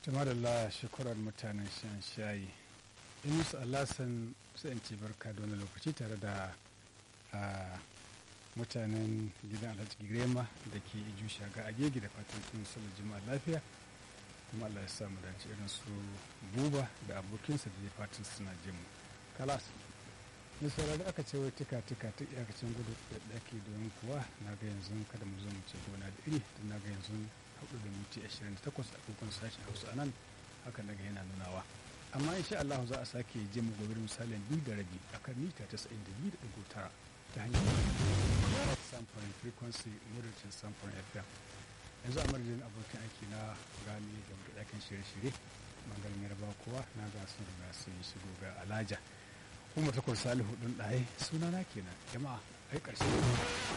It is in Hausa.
Tumarala shekurar mutanen shan shayi. Inusu Alasan sai in ce barka da wani lokaci tare da mutanen gidan Alhaji Girema da ke iju shaga a gegi da fatan sun sallar jima'a lafiya. Kuma Allah ya samu dace irin su buba da abokinsa da ya fatan suna jin mu. Kalas. Mai saurari aka ce wai tika tika ta iyakacin gudu da ɗaki domin kuwa na ga yanzu kada mu zo mu ce gona da iri don na ga yanzu hudu da minti ashirin da takwas a kogon sashen hausa a nan haka na ga yana nunawa amma insha Allah za a sake je mu gobe misalin biyu da rabi a kan mita tasa'in da biyu da ɗigo tara ta hanyar samfurin frequency moderating samfurin fm yanzu a madadin abokin aiki na gani da ɗakin shirye-shirye bangaren yarba kowa na ga sun riga sun shigo ga alaja kuma takwas salihu ɗin ɗaye sunana kenan jama'a ai ƙarshe